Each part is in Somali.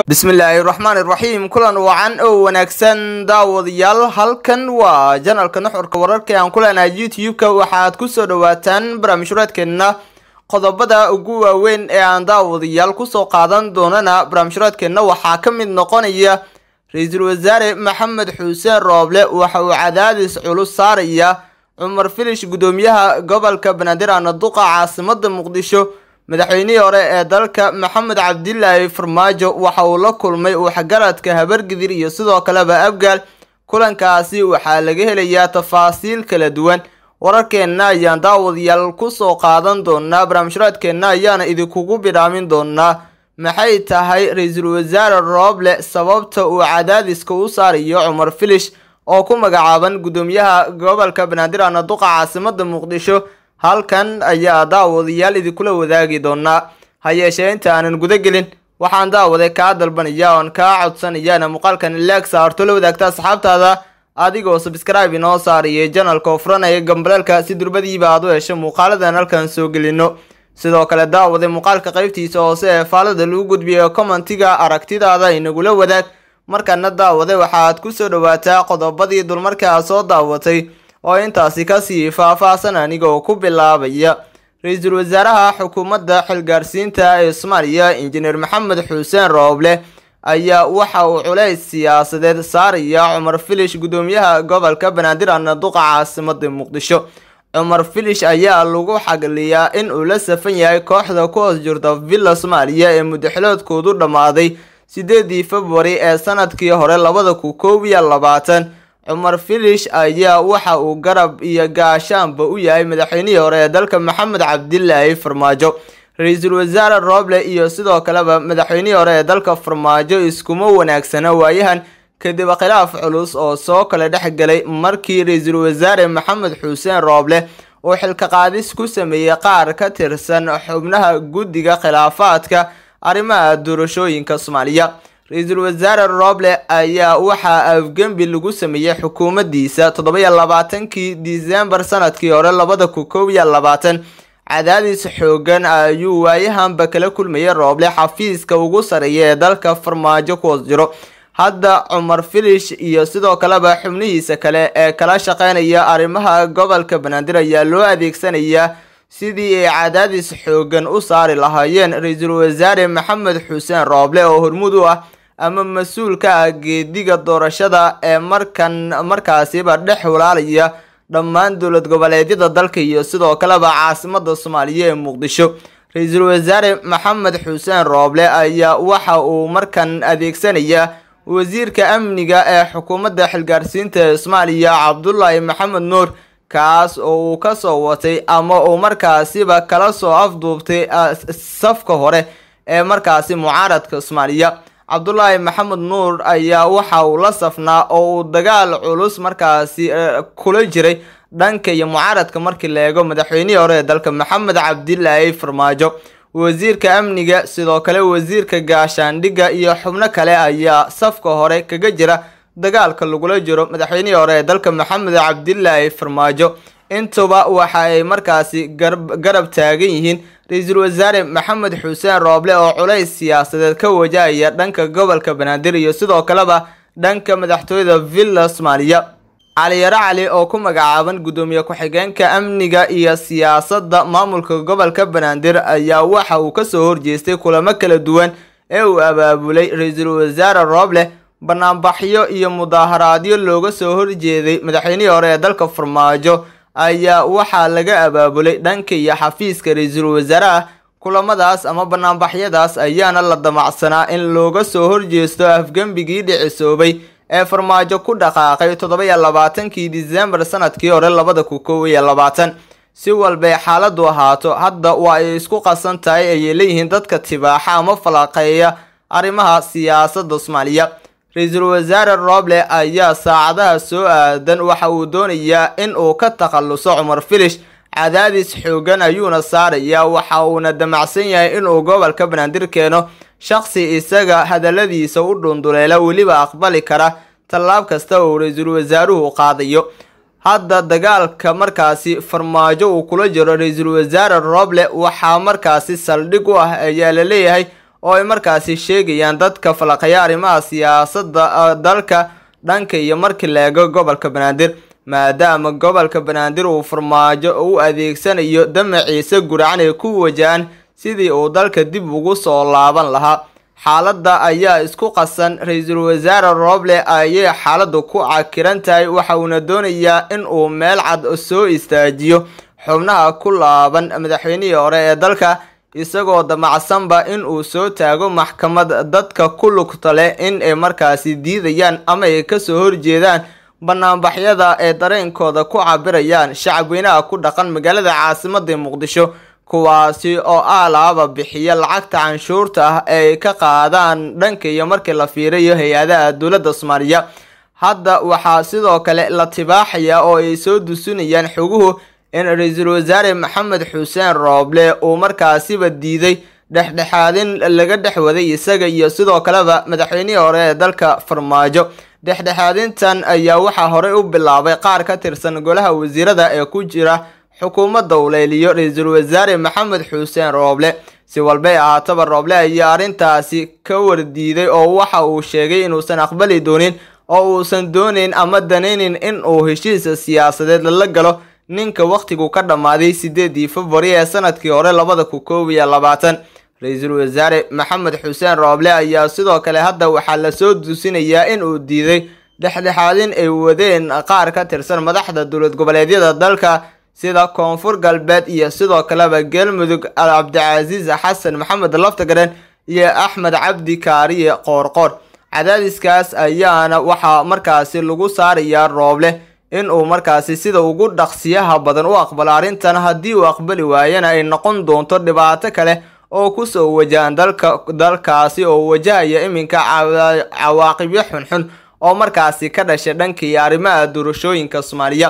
bismillaahi raxmaan iraxiim kulan wacan oo wanaagsan daawadayaal halkan waa janalka nuxurka wararka aan ku leenahay youtube-ka waxaad kusoo dhawaataan barnaamijhuraadkeenna qodobada ugu waaweyn ee aan daawadayaal kusoo qaadan doonana barnaamijhuraadkeenna waxaa ka mid noqonaya ra-iisul wasaare maxamed xuseen rooble waxa uu cadaadis culus saaraya cumar filish guddoomiyaha gobolka banaadir anaduqa caasimada muqdisho madaxweynihii hore ee dalka maxamed cabdilaahi farmaajo waxa uu la kulmay waxgaradka habargidir iyo sidoo kaleba abgaal kulankaasi waxaa laga helayaa tafaasiil kala duwan wararkeenna ayaan daawadayaal kusoo qaadan doonaa barnaamijhuraadkeenna ayaana idinkugu bidhaamin doonaa maxay tahay ra-iisul wasaare rooble sababta uu cadaadiska u saarayo cumar filish oo ku magacaaban guddoomiyaha gobolka banaadir anaduqa caasimada muqdisho halkan ayaa daawadayaal idinkula wadaagi doonaa ha yeeshee inta aanan guda gelin waxaan daawade kaa dalbanaya oon kaa codsanayana muuqaalkan ilaag saarto la wadaagta asxaabtaada adigoo sabscribe inoo saariyay janalka oo furanaya gambaleelka si durbadiiba aad u hesho muuqaaladan halkan soo gelino sidoo kale daawade muuqaalka qaybtiisa hoose ee faalada lagu gudbiyo commentiga aragtidaada inagula wadaag markana daawade waxaad kusoo dhawaataa qodobadii dulmarkaa soo daawatay oo intaasi kasii faah-faahsan anigoo ku bilaabaya ra-iisul wasaaraha xukuumadda xilgaarsiinta ee soomaaliya injineer maxamed xuseen rooble ayaa waxa uu culays siyaasadeed saaraya cumar filish guddoomiyaha gobolka banaadir anaduqa caasimada muqdisho cumar filish ayaa lagu xagliyaa in uu la safan yahay kooxda ku hoos jirta villa soomaaliya ee mudaxiloodkoodu dhammaaday sideedii februari ee sanadkii hore labada ku koob iyo labaatan cumar filish ayaa waxa uu garab iyo gaashaanba u yahay madaxweynihii hore ee dalka maxamed cabdilaahi farmaajo ra-iisul wasaare rooble iyo sidoo kaleba madaxweynihii hore ee dalka farmaajo iskuma wanaagsana waayahan kadib khilaaf culus oo soo kala dhex galay markii ra-iisul wasaare maxamed xuseen rooble uu xilka qaadis ku sameeyey qaar ka tirsan xubnaha guddiga khilaafaadka arrimaha doorashooyinka soomaaliya ra-iisul wasaare rooble ayaa waxaa afgembi lagu sameeyey xukuumaddiisa toddoba-iyo labaatankii disembar sanadkii hore labada ku koob iyo labaatan cadaadis xoogan ayuu waayahanba kala kulmayay rooble xafiiska ugu sareeya ee dalka farmaajo ku hoos jiro hadda cumar filish iyo sidoo kaleba xubnihiisa kale ee kala shaqeynaya arrimaha gobolka banaadir ayaa loo adeegsanayaa sidii ay cadaadis xoogan u saari lahaayeen ra-iisul wasaare maxamed xuseen rooble oo hormuud u ah ama mas-uul ka ah geediga doorashada ee markan markaasiba dhex walaalaya dhammaan dowlad goboleedyada dalka iyo sidoo kaleba caasimada soomaaliya ee muqdisho ra-iisul wasaare maxamed xuseen rooble ayaa waxa uu markan adeegsanayaa wasiirka amniga ee xukuumadda xilgaarsiinta ee soomaaliya cabdulaahi maxamed nuur kaas oo uu kasoo watay ama uu markaasiba kala soo afduubtay safka hore ee markaasi mucaaradka soomaaliya cabdulaahi maxamed nuur ayaa waxa uu la safnaa oo uu dagaal culus markaasi kula jiray dhanka iyo mucaaradka markii la eego madaxweynihii hore ee dalka maxamed cabdilaahi farmaajo wasiirka amniga sidoo kale wasiirka gaashaandhigga iyo xubno kale ayaa safka hore kaga jira dagaalka lagula jiro madaxweynihii hore ee dalka maxamed cabdilaahi farmaajo intuba waxa ay markaasi garab taagan yihiin ra-iisul wasaare maxamed xuseen rooble oo culays siyaasadeed ka wajahaya dhanka gobolka banaadir iyo sidoo kaleba dhanka madaxtooyada villa soomaaliya caliyaro cali oo ku magacaaban guddoomiye ku-xigeenka amniga iyo siyaasadda maamulka gobolka banaadir ayaa waxa uu kasoo horjeestay kulamo kala duwan ee uu abaabulay ra-iisul wasaare rooble banaanbaxyo iyo mudaaharaadyo looga soo horjeeday madaxweynihii hore ee dalka farmaajo ayaa waxaa laga abaabulay dhanka iyo xafiiska ra-iisul wasaaraha kulamadaas ama banaanbaxyadaas ayaana la damacsanaa in looga soo horjeesto afgembigii dhicisoobay ee farmaajo ku dhaqaaqay toddoba-iyo labaatankii disembar sanadkii hore labada ku koob iyo labaatan si walbay xaaladu ahaato hadda waa ay isku qasan tahay ayay leeyihiin dadka tibaaxa ama falaqeeya arrimaha siyaasadda soomaaliya ra-iisul wasaare rooble ayaa saacadaha soo aadan waxa uu doonayaa in uu ka takhaluso cumar filish cadaadis xoogan ayuuna saarayaa waxa uuna damacsan yahay inuu gobolka banaadir keeno shaqsi isaga hadaladiisa u dhunduleela weliba aqbali kara tallaab kasta uu ra-iisul wasaaruhu qaadayo hadda dagaalka markaasi farmaajo uu kula jiro ra-iisul wasaare rooble waxaa markaasi saldhig u ah ayaa la leeyahay oo ay markaasi sheegayaan dadka falaqaya arrimaha siyaasadda dalka dhanka iyo markii la eego gobolka banaadir maadaama gobolka banaadir uu farmaajo u adeegsanayo damaciise guracan ay ku wajahaan sidii uu dalka dib ugu soo laaban lahaa xaaladda ayaa isku qasan ra-iisul wasaare rooble ayay xaaladdu ku cakiran tahay waxa uuna doonayaa in uu meel cad soo istaajiyo xubnaha ku laaban madaxweynihii hore ee dalka isagoo damacsanba in uu soo taago maxkamad dadka ku lugta leh in ay markaasi diidayaan ama ay kasoo horjeedaan banaanbaxyada ee dareenkooda ku cabirayaan shacabweynaha ku dhaqan magaalada caasimada muqdisho kuwaasi oo aalaaba bixiya lacagta canshuurta ah ee ay ka qaadaan dhanka iyo markii la fiirayo hay-adaha dowladda soomaaliya hadda waxaa sidoo kale la tibaaxaya oo ay soo dusunayaan xoguhu in ra-iisul wasaare maxamed xuseen rooble uu markaasiba diiday dhexdhexaadin laga dhex waday isaga iyo sidoo kaleba madaxweynihii hore ee dalka farmaajo dhexdhexaadintan ayaa waxaa horey u bilaabay qaar ka tirsan golaha wasiirada ee ku jira xukuumadda uleeliyo ra-iisul wasaare maxamed xuseen rooble si walbay ahaataba rooble ayaa arrintaasi ka wardiiday oo waxa uu sheegay inuusan aqbali doonin oo uusan doonayn ama danaynin in uu heshiisa siyaasadeed lala galo ninka wakhtigu ka dhammaaday sideedii februari ee sanadkii hore labada ku koob iyo labaatan ra-iisul wasaare maxamed xuseen rooble ayaa sidoo kale hadda waxaa lasoo duusinayaa in uu diiday dhexdhexaadin ay wadeen qaar ka tirsan madaxda dowlad goboleedyada dalka sida koonfur galbeed iyo sidoo kaleba galmudug cabdicasiis xasan maxamed laftagaren iyo axmed cabdi kaariye qoorqoor cadaadiskaas ayaana waxaa markaasi lagu saarayaa rooble in uu markaasi sida ugu dhaqsiyaha badan u aqbalo arrintan haddii uu aqbali waayana ay noqon doonto dhibaato kale oo kusoo wajahan dalka dalkaasi oo wajahaya iminka cawaaqibyo xunxun oo markaasi ka dhashay dhankii arrimaha doorashooyinka soomaaliya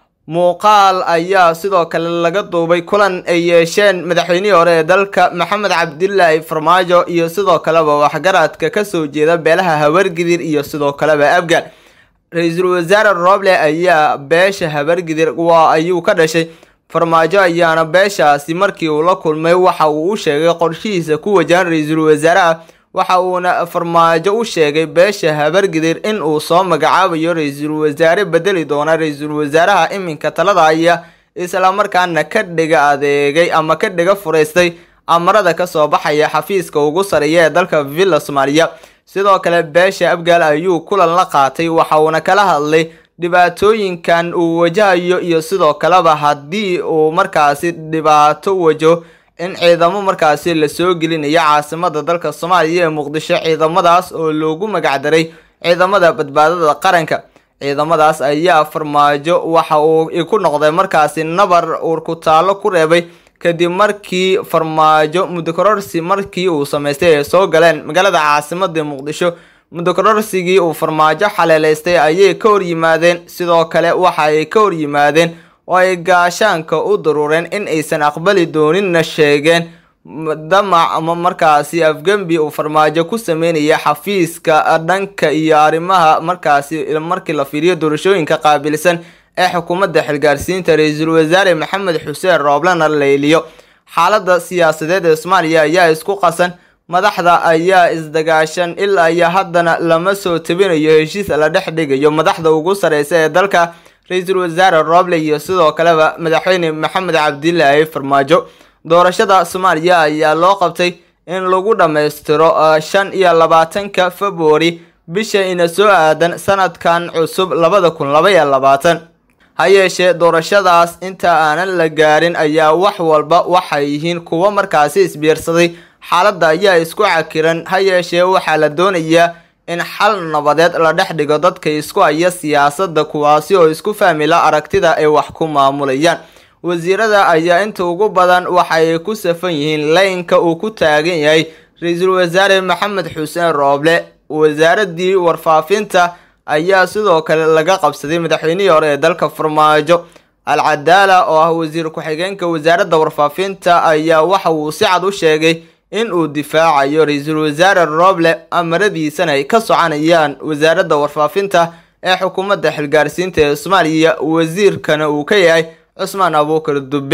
muuqaal ayaa sidoo kale laga duubay kulan ay yeesheen madaxweynihii hore ee dalka maxamed cabdilaahi farmaajo iyo sidoo kaleba waxgaradka kasoo jeeda beelaha habargidir iyo sidoo kaleba abgaal ra-iisul wasaare rooble ayaa beesha habargidir waa ayuu ka dhashay farmaajo ayaana beeshaasi markii uu la kulmay waxa uu u sheegay qorshihiisa ku wajahan ra-iisul wasaaraha waxa uuna farmaajo u sheegay beesha habargidir in uu soo magacaabayo ra-iisul wasaare bedeli doona ra-iisul wasaaraha iminka talada haya islamarkaana ka dhiga adeegay ama ka dhiga furaystay amarada kasoo baxaya xafiiska ugu sareeya ee dalka villa soomaaliya sidoo kale beesha abgaal ayuu kulan la qaatay waxa uuna kala hadlay dhibaatooyinkan uu wajahayo iyo sidoo kaleba haddii uu markaasi dhibaato wajo in ciidamo markaasi lasoo gelinayo caasimada dalka soomaaliya ee muqdisho ciidamadaas oo loogu magacdaray ciidamada badbaadada qaranka ciidamadaas ayaa farmaajo waxa uu ku noqday markaasi nabar uur ku taalo ku reebay kadib markii farmaajo mudokororsi markii uu samaystay ay soo galeen magaalada caasimada muqdisho mudokororsigii uu farmaajo xaleeleystay ayay ka hor yimaadeen sidoo kale waxa ay ka hor yimaadeen oo ay gaashaanka u daruureen in aysan aqbali dooninna sheegeen damac ama markaasi afgembi uu farmaajo ku sameynaya xafiiska dhanka iyo arrimaha markaasi markii la fiiriyo doorashooyinka qaabilsan ee xukuumadda xilgaarsiinta ra-iisul wasaare maxamed xuseen rooblana leyliyo xaaladda siyaasadeed ee soomaaliya ayaa isku qasan madaxda ayaa isdagaashan ilaa iyo haddana lama soo tabinayo heshiis la dhex dhigayo madaxda ugu sareysa ee dalka ra-iisul wasaare rooble iyo sidoo kaleba madaxweyne maxamed cabdilaahi farmaajo doorashada soomaaliya ayaa loo qabtay in lagu dhammaystiro shan iyo labaatanka februari bisha ina soo aadan sanadkan cusub labada kun laba iyo labaatan ha yeeshee doorashadaas inta aanan la gaarin ayaa wax walba waxay yihiin kuwo markaasi isbiirsaday xaaladda ayaa isku cakiran ha yeeshee waxaa la doonayaa in xal nabadeed la dhex dhigo dadka isku haya siyaasadda kuwaasi oo isku fahmila aragtida ay wax ku maamulayaan wasiirada ayaa inta ugu badan waxay ku safan yihiin laynka uu ku taagan yahay ra-iisul wasaare maxamed xuseen rooble wasaaradii warfaafinta ayaa sidoo kale laga qabsaday madaxweynihii hore ee dalka farmaajo alcadaala oo ah wasiir ku-xigeenka wasaaradda warfaafinta ayaa waxa uu si cad u sheegay in uu difaacayo ra-iisul wasaare rooble amaradiisana ay ka soconayaan wasaaradda warfaafinta ee xukuumadda xilgaarsiinta ee soomaaliya wasiirkana uu ka yahay cusmaan abuukar dube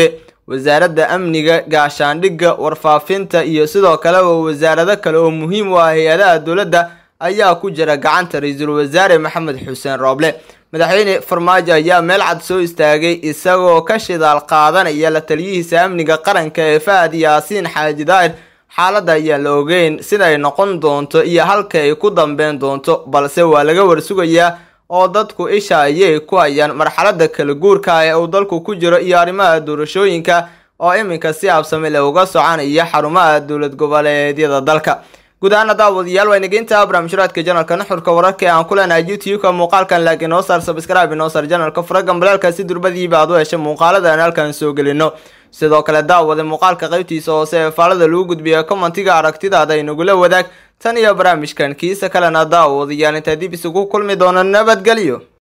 wasaaradda amniga gaashaandhigga warfaafinta iyo sidoo kaleba wasaarado kale oo muhiim u ah hay-adaha dowladda ayaa ku jira gacanta ra-iisul wasaare maxamed xuseen rooble madaxweyne farmaajo ayaa meel cad soo istaagay isagoo ka shidaal qaadanaya la taliyihiisa amniga qaranka ee fahad yaasiin xaaji daa'ir xaaladda ayaan la ogeyn siday noqon doonto iyo halka ay ku dambeyn doonto balse waa laga warsugayaa oo dadku isha ayay ku hayaan marxaladda kala guurka ee uu dalku ku jiro iyo arrimaha doorashooyinka oo iminka si absami leh uga soconaya xarumaha dowlad goboleedyada dalka guud ahaan daawadayaal waa inageynta barnaamijhuraadka janalka nuxurka wararka ee aan ku leenahay youtube-ka muuqaalkan laakiin noo saar sabscribe inoo saar janalka furagan balaalka si durbadiiba aad u hesha muuqaalada aan halkan soo gelino sidoo kale daawada muuqaalka qaybtiisa hoose ee faalada lagu gudbiya commentiga aragtidaada inagula wadaag tan iyo barnaamijkan kiisa kalena daawadayaal intaa dib isugu kulmi doona nabadgelyo